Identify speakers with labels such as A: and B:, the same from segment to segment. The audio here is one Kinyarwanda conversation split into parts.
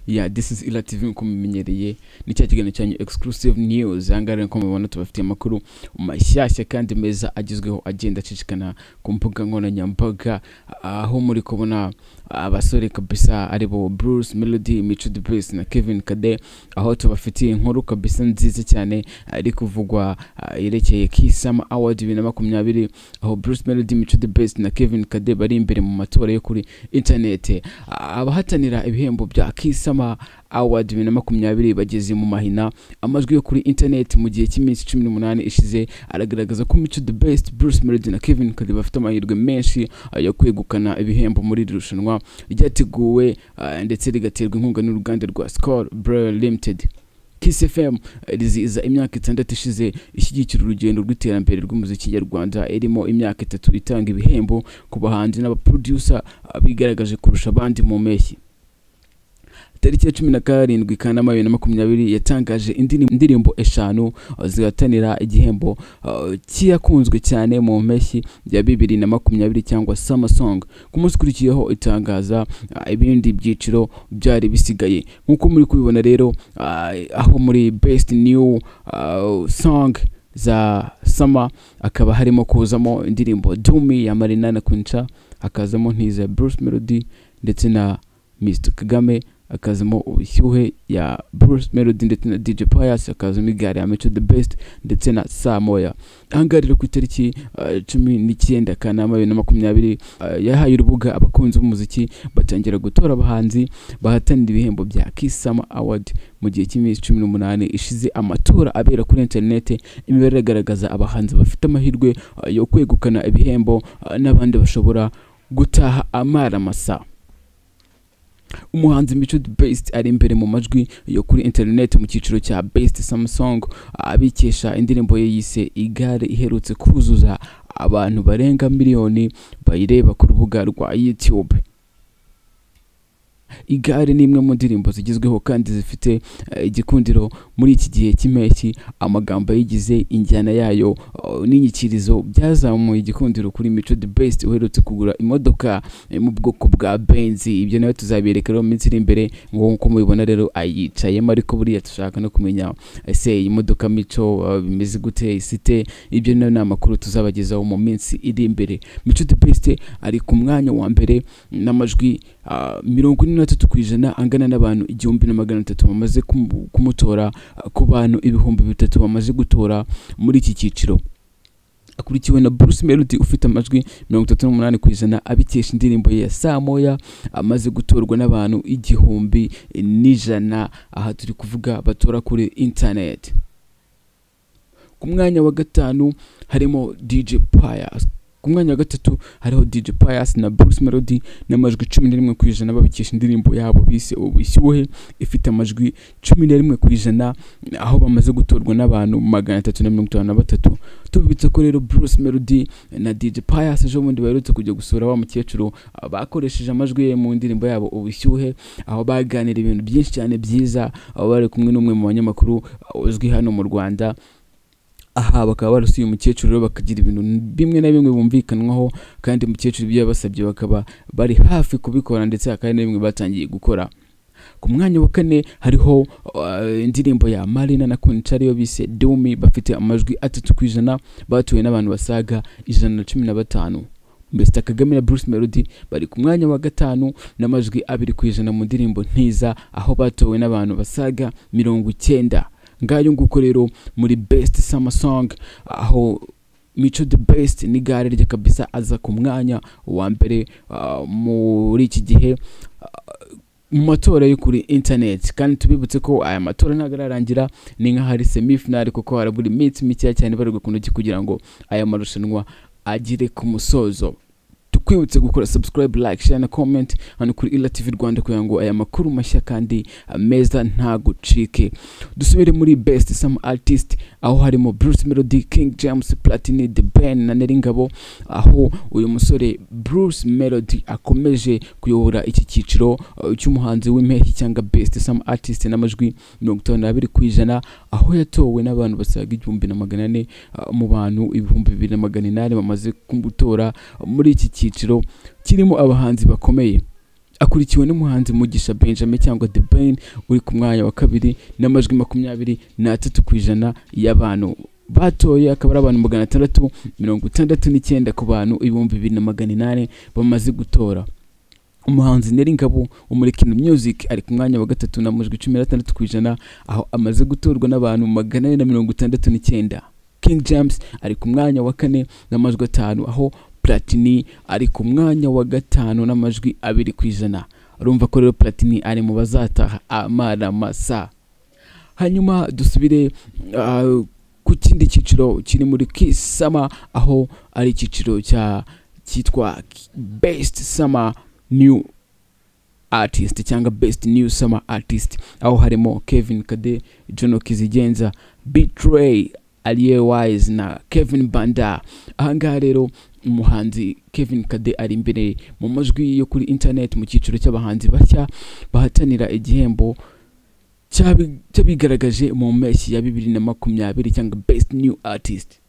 A: yeah this is ila tv uko mumenyereye ni cya kiganiro cyanyu exclusive news ahangaha rero nk'uko mubibona tubafitiye amakuru mashyashya kandi meza agezweho agenda acicikana ku mbuga nkoranyambaga aho muri kubona abasore kabisa ari bo bruce melody mico the best na kevin kade aho tubafitiye inkuru kabisa nziza cyane ari kuvugwa ah, yerekeye kisama award bibiri na makumyabiri aho bruce melody mico the best na kevin kade bari imbere mu matora yo kuri interinete Ah, abahatanira ibihembo bya kisama award bibiri na makumyabiri bageze mu mahina amajwi yo kuri interineti mu gihe cy'iminsi cumi n'umunani ishize aragaragaza ko mico the best bruce melody na kevin kade bafite amahirwe menshi ah, yo kwegukana ibihembo muri iri rushanwa ryateguwe ah, ndetse rigaterwa inkunga n'uruganda rwa skol brer limited Kiss FM eh, rizihiza imyaka itandatu ishize ishyigikira urugendo rw'iterambere rw'umuziki nyarwanda irimo imyaka itatu itanga ibihembo ku bahanzi n'abaproducer ah, bigaragaje kurusha abandi mu mpeshyi tariki ya cumi na karindwi kanama bibiri na makumyabiri yatangaje indini- indirimbo eshanu ah, zihatanira igihembo ah, cy'iyakunzwe cyane mu mpeshyi ya bibiri na makumyabiri cyangwa summer song ku munsi ukurikiyeho itangaza ah, ibindi byiciro byari bisigaye nk'uko muri kubibona rero ah, aho muri best new ah, song za sama akaba harimo kuzamo indirimbo dumi ya marina na kunca hakazamo ntiza bruce melody ndetse na mr kagame hakazamo ubushyuhe ya bruce melody ndetse na dj pius hakazamo igare ya mico the best ndetse na saa moya ahangaha rero ku itariki ah, cumi n'icyenda kanama bibiri na makumyabiri ah, yahaye urubuga abakunzi b'umuziki batangira gutora abahanzi bahatanira ibihembo bya kisama award mu gihe cy'iminsi cumi n'umunani ishize amatora abera kuri interinete imibare iragaragaza abahanzi bafite amahirwe ah, yo kwegukana ibihembo ah, n'abandi bashobora gutaha amara masa umuhanzi mico the best ari imbere mu majwi yo kuri interineti mu cyiciro cya best samsung abikesha indirimbo ye yise igare iherutse kuzuza abantu barenga miliyoni bayireba ku rubuga rwa youtube igare ni imwe mu ndirimbo zigezweho kandi zifite eh, igikundiro muri iki gihe cy'impeshyi amagambo ayigize injyana yayo eh, n'inyikirizo byazamuye igikundiro kuri mico the best uherutse kugura imodoka eh, mu bwoko bwa benzi ibyo nawe tuzabereka rero mu minsi iri imbere nk'uko mubibona rero ayicayemo ariko buriya dushaka no kumenya ese iyi modoka mico eh, bimeze gute isite ibyo nawe ni amakuru tuzabagezaho mu minsi iri imbere mico the best ari ku mwanya wa mbere n'amajwi ah, mirongo ine na tatu ku ijana angana n'abantu igihumbi na magana atatu bamaze kumu- kumutora ah, ku bantu ibihumbi bitatu bamaze gutora muri iki cyiciro akurikiwe na bruce melody ufite amajwi mirongo itatu n'umunani ku ijana abikesha indirimbo ye ya saa moya amaze gutorwa n'abantu igihumbi n'ijana aha turi kuvuga batora kuri interineti ku mwanya wa gatanu harimo dj pius ku mwanya wa gatatu hariho dj pius na bruce melody n'amajwi cumi na rimwe ku ijana babikesha indirimbo yabo bise ubushyuhe ifite amajwi cumi na rimwe ku ijana aho bamaze gutorwa n'abantu magana atatu na mirongo itanu na batatu tubibutse ko rero bruce melody na dj pius ejo bundi baherutse kujya gusura wa mukecuru ah, bakoresheje amajwi ye mu ndirimbo yabo ubushyuhe aho baganira ibintu byinshi cyane byiza aho bari kumwe n'umwe mu banyamakuru ah, uzwi hano mu rwanda aha bakaba barasuye umukecuru rero bakagira ibintu bimwe na bimwe bumvikanwaho kandi umukecuru ibyo yabasabye bakaba bari hafi kubikora ndetse hakaba hari na bimwe batangiye gukora ku mwanya wa kane hariho uh, indirimbo ya marina na kunca ariyo bise dumi bafite amajwi atatu ku ijana batuwe n'abantu basaga ijana na cumi na batanu Mr Kagame na Bruce Melody bari ku mwanya wa gatanu n'amajwi abiri ku ijana mu ndirimbo ntiza aho batowe n'abantu basaga mirongo icyenda ngayo nguko rero muri best summer song aho mico the best ni gare rye kabisa aza ku mwanya wa mbere ah, muri iki gihe ah, mu matora yo kuri interineti kandi tubibutse ko aya matora ntabwo ararangira ni nk'ahari semifinari kuko harabura iminsi mikeya cyane bari ku ntoki kugira ngo aya marushanwa agere ku musozo tukwibutse gukora subscribe like share na comment hano kuri ila tv rwanda kugira ngo aya makuru mashya kandi ah, meza ntagucike dusubire muri best some artist aho harimo bruce melody king james platini the ben na neringabo aho uyu musore bruce melody akomeje kuyobora iki cyiciro uh, cy'umuhanzi w'impeshyi cyangwa best some artist n'amajwi mirongo itanu n'abiri ku ijana aho yatowe n'abantu basaga igihumbi na magana ane uh, mu bantu ibihumbi bibiri na magana inani bamaze kumutora muri iki cyiciro kirimo abahanzi bakomeye akurikiwe n'umuhanzi mugisha benjamin cyangwa the ben uri ku mwanya wa kabiri n'amajwi makumyabiri n'atatu ku ijana y'abantu batoye akaba ari abantu magana atandatu mirongo itandatu n'icyenda ku bantu ibihumbi bibiri na magana inani bamaze gutora umuhanzi neri ngabo wo muri kino music ari ku mwanya wa gatatu n'amajwi cumi n'atandatu ku ijana aho amaze gutorwa n'abantu magana ane na mirongo itandatu n'icyenda king james ari ku mwanya wa kane n'amajwi atanu aho platini ari ku mwanya wa gatanu n'amajwi abiri ku ijana urumva ko rero platini ari mu bazataha amaramasa hanyuma dusubire ah, ku kindi cyiciro kiri muri kisama aho ari icyiciro cya cyitwa best summer new artist cyangwa best new summer artist aho harimo kevin kade john kizigenza betray aliye wise na kevin banda ahangaha rero umuhanzi kevin kade ari imbere mu majwi yo kuri internet mu cyiciro cy'abahanzi bashya bahatanira igihembo cyabi- cyabigaragaje mu mpeshyi ya bibiri na makumyabiri cyangwa best new artist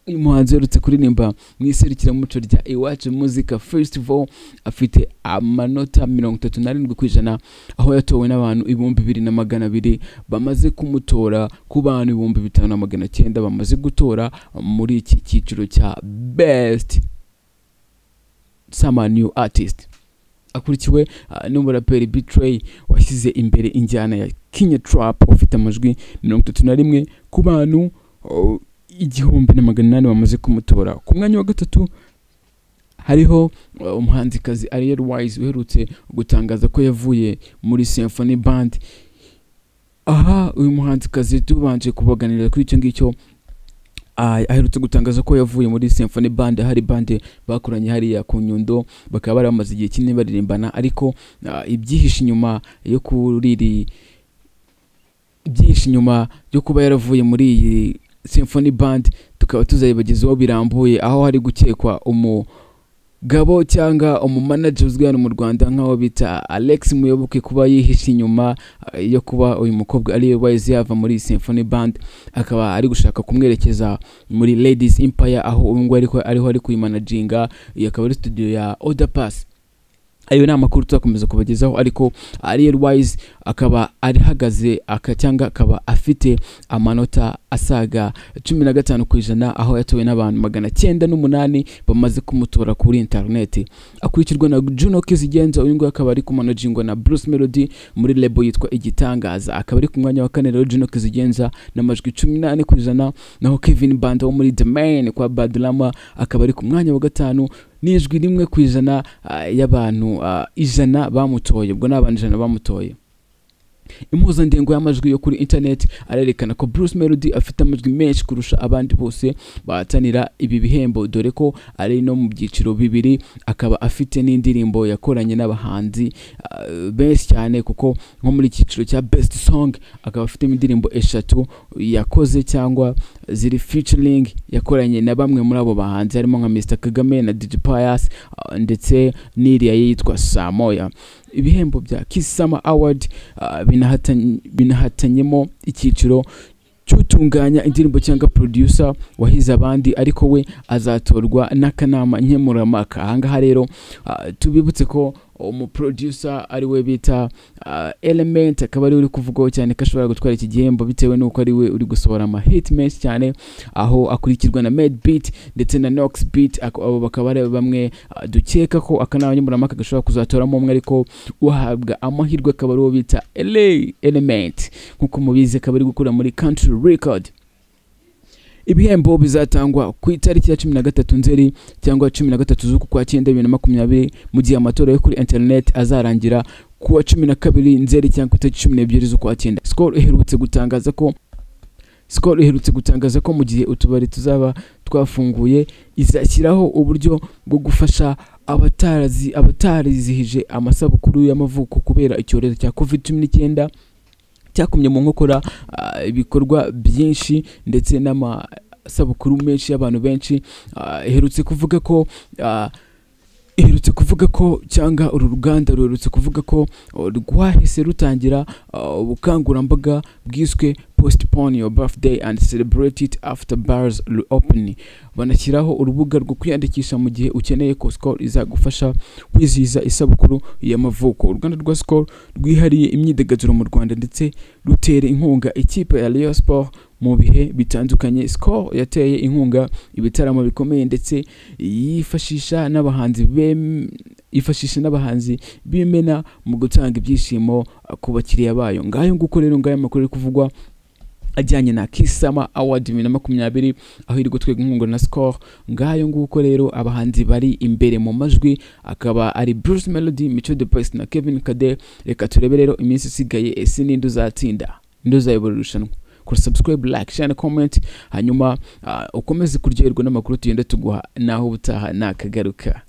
A: uyu muhanzi uherutse kuririmba mu iserukiramuco rya iwacu muzika festival afite amanota mirongo itatu n'arindwi ku ijana aho yatowe n'abantu ibihumbi bibiri na magana abiri bamaze kumutora ku bantu ibihumbi bitanu na magana cyenda bamaze gutora muri iki cyiciro cya best summer new artist akurikiwe ah, n'umuraperi bitray washyize imbere injyana ya kenya trap ufite amajwi mirongo itatu na rimwe ku bantu oh, igihumbi na magana inani bamaze kumutora ku mwanya wa gatatu hariho uh, umuhanzikazi ariel wise uherutse gutangaza ko yavuye muri symphony band aha uyu muhanzikazi tubanje kubaganirira kuri icyo ngicyo ah, aherutse gutangaza ko yavuye muri symphony band hari bande bakoranye hariya ku nyundo bakaba bari bamaze igihe kinini baririmbana ariko ah, ibyihishe inyuma yo kuri iri byinshi nyuma yo kuba yaravuye muri iyi symphony band tukaba tuzayibagezaho birambuye aho hari gukekwa umugabo cyangwa umumanager uzwi hano mu rwanda nk'aho bita alex muyoboke kuba yihishe inyuma eh, yo kuba uyu mukobwa ariwe wahise yava muri iyi symphony band akaba ari gushaka kumwerekeza muri ladies empire aho ubu ngubu ariko- ariho ari kuyimanajinga iyo akaba ari studio ya oda pass ayo ni amakuru tuzakomeza kubagezaho ariko ariel wise akaba arihagaze aka cyangwa akaba afite amanota asaga cumi na gatanu ku ijana aho yatowe n'abantu magana cyenda n'umunani bamaze kumutora kuri interineti akurikirwa na juno kizigenza uyu nguyu akaba ari kumanajingwa na bruce melody muri lebo yitwa igitangaza akaba ari ku mwanya wa kane rero juno kizigenza n'amajwi cumi n'ane ku ijana naho kevin banda wo muri the man kwa badulama akaba ari ku mwanya wa gatanu n'ijwi rimwe ku ijana ah, y'abantu ah, ijana bamutoye ubwo ni abantu ijana bamutoye impuzandengo y'amajwi yo kuri internet arerekana ko bruce melody afite amajwi menshi kurusha abandi bose bahatanira ibi bihembo dore ko ari no mu byiciro bibiri akaba afite n'indirimbo yakoranye n'abahanzi ah, benshi cyane kuko nko muri icyiciro cya best song akaba afitemo indirimbo eshatu yakoze cyangwa ziri featuring yakoranye na bamwe muri abo bahanzi harimo nka Mr Kagame na DJ Pius ah, ndetse n'iriya ye yitwa Samoya ibihembo bya Kiss Summer Award ah, binahatan- binahatanyemo icyiciro cy'utunganya indirimbo cyangwa producer wahize abandi ariko we azatorwa n'akanama nkemurampaka ahangaha rero ah, tubibutse ko umuproducer ari we bita ah, element akaba ari we uri kuvugwaho cyane ko ashobora gutwara iki gihembo bitewe n'uko ari we uri gusohora amahit menshi cyane aho akurikirwa na made beat ndetse na nox beat ako- abo bakaba ari bamwe ah, dukeka ko akanama nkemurampaka gashobora kuzatoramo umwe ariko uhabwa amahirwe akaba ari uwo bita LA element nk'uko mubizi akaba ari gukora muri country record ibihembo bizatangwa ku itariki ya cumi na gatatu nzeri cyangwa cumi na gatatu z'uku kwa cyenda bibiri na makumyabiri mu gihe amatora yo kuri internet azarangira ku wa cumi na kabiri nzeri cyangwa ku itariki cumi n'ebyiri z'ukwa cyenda skol iherutse gutangaza ko skol iherutse gutangaza ko mu gihe utubari tuzaba twafunguye izashyiraho uburyo bwo gufasha abatarazi abatarizihije amasabukuru y'amavuko kubera icyorezo cya covid cumi n'icyenda cyakumye mu nkokora ah, ibikorwa byinshi ndetse n'amasabukuru menshi y'abantu benshi Ah, iherutse kuvuga ko ah, iherutse kuvuga ko cyangwa uru ruganda ruherutse kuvuga ko uh, rwahise rutangira uh, ubukangurambaga bwiswe postpone your birthday and celebrate it after bars reopen banashyiraho urubuga rwo kwiyandikisha mu gihe ukeneye ko Skol izagufasha kwizihiza isabukuru y'amavuko uruganda rwa Skol rwihariye imyidagaduro mu Rwanda ndetse rutera inkunga ikipe ya Rayon Sport mu bihe bitandukanye Skol yateye inkunga ibitaramo bikomeye ndetse yifashisha n'abahanzi bem- yifashisha n'abahanzi b'imena mu gutanga ibyishimo uh, ku bakiriya bayo ngayo nguko rero ngayo amakuru ari kuvugwa ajyanye na kisama award bibiri na makumyabiri aho iri gutwega inkunga na score ngayo nguko rero abahanzi bari imbere mu majwi akaba ari bruce melody mico de pace na kevin kade reka turebe rero iminsi isigaye ese ninde uzatsinda ninde uzayobora irushanwa kora subscribe like share na comment hanyuma ah, ukomeze kuryoherwa n'amakuru tugenda tuguha naho ubutaha nakagaruka